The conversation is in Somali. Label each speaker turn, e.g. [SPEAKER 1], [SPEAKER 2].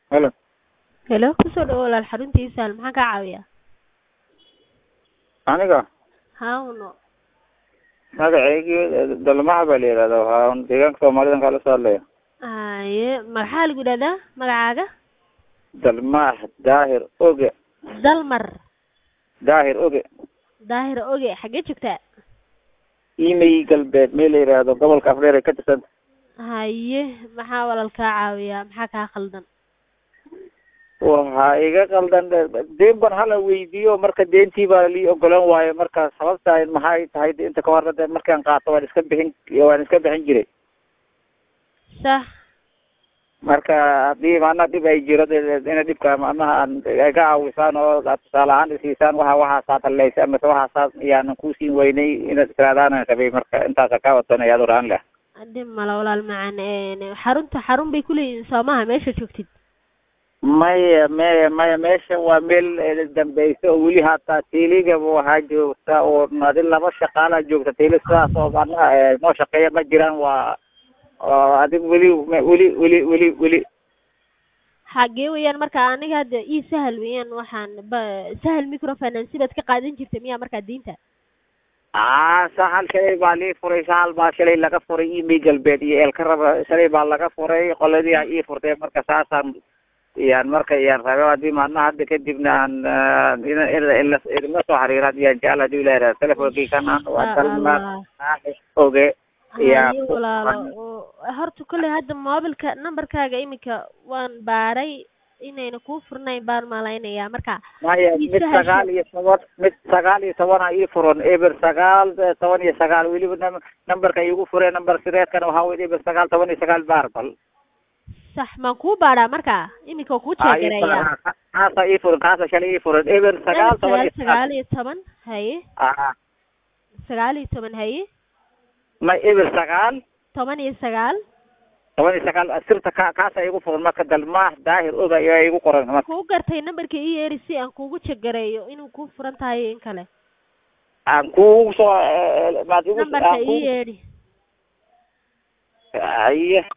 [SPEAKER 1] Halo.
[SPEAKER 2] Hello, kusoo dhawow walaal xaruntiisa maxaan kaa caawiyaa?
[SPEAKER 1] Aniga
[SPEAKER 2] Hawno.
[SPEAKER 1] magaceygii Dalmaha baa la yidhahdaa waxaan deegaanka Soomaalidan kala soo hadlaya
[SPEAKER 2] Haye, maxaa lagu yidhahdaa magacaaga?
[SPEAKER 1] Dalmah Daahir Oge
[SPEAKER 2] Dalmar
[SPEAKER 1] Daahir Oge
[SPEAKER 2] Daahir Oge xaggee joogtaa?
[SPEAKER 1] Imey galbeed meel la yidhaahdo gobolka Afdheer ay ka tirsan
[SPEAKER 2] Haye, maxaa walaal kaa caawiyaa? Maxaa kaa khaldan?
[SPEAKER 1] waxaa iga qaldan deen ban hala weydiiyo marka deentii baa lii ogolan waayo marka sababta maxay tahay inta ka horna de markaan qaato waan iska bixin waan iska bixin jiray
[SPEAKER 2] Sax.
[SPEAKER 1] marka haddii maana dhib ay jiro de ina dhibka macnaha aan ay ka caawisaan oo aad tusaale ahaan isiisaan waxa waxaasaad hallaysa amase waxaasaad iyaanan kusiin weynay inaad istiraadaan rabay marka intaasa kaa wadanaya ad oraan leh
[SPEAKER 2] Dhib mala walaal macaan een xarunta xarun bay ku leeyihiin soomaha meesha joogtid.
[SPEAKER 1] maya maya maya meesha waa meel dambeysa oo weli hataa teeligaba waxaa joogta oo adi laba shaqaalaa joogta teeli sidaas oo macnaha noo shaqeeya ma jiraan waa oo adig weli weli weli weli weli
[SPEAKER 2] Xaggee weeyaan marka aniga hadda ii sahal weeyaan waxaan ba sahal microfinance baad ka qaadan jirtay miyaa markaa diinta?
[SPEAKER 1] aa sahal shalay baa lii furay sahal baa shalay laga furay imey galbeed iyo eelkaraba shalay baa laga furay qoladii a ii furtay marka saasaan iyaan marka iyaan rabe haddii maadna hadda kadibna aan idinla soo xiriira iyaan jecel hadii ilahi raha telefonkii kana waa dalma oge
[SPEAKER 2] Haye walaalo oo horta kolley hadda moobilka nambarkaaga iminka waan baaray inayna kuu furnayn baan malaynayaa marka
[SPEAKER 1] maya
[SPEAKER 2] ii
[SPEAKER 1] mid
[SPEAKER 2] sahasho.
[SPEAKER 1] sagaal iyo toban mid sagaal iyo tobana ii furan eber sagaal toban iyo sagaal weliba nam- nambarka iigu furee nambar sireedkana waxaa weye eber sagaal toban iyo sagaal baar bal
[SPEAKER 2] sax maan kuu baaraa marka iminka waa kuu jeegareeyaa
[SPEAKER 1] kaasa ii furan kaasa shalay ii furan eber sagaal toban iyo
[SPEAKER 2] sagaal
[SPEAKER 1] sagaal
[SPEAKER 2] iyo toban haye
[SPEAKER 1] aa
[SPEAKER 2] sagaal iyo toban haye
[SPEAKER 1] ma eber sagaal
[SPEAKER 2] toban iyo sagaal
[SPEAKER 1] toban iyo sagaal sirta ka kaasa iigu furan marka dalmaah daahir oga ayaa iigu qoran marka
[SPEAKER 2] kuu gartay nambarka ii yeeri si aan kuugu jegareeyo inuu kuu furan tahay iyo in kale
[SPEAKER 1] aan kuugu soo maad igu
[SPEAKER 2] nambarka
[SPEAKER 1] aan
[SPEAKER 2] ii
[SPEAKER 1] kuugu
[SPEAKER 2] yeedhi
[SPEAKER 1] haye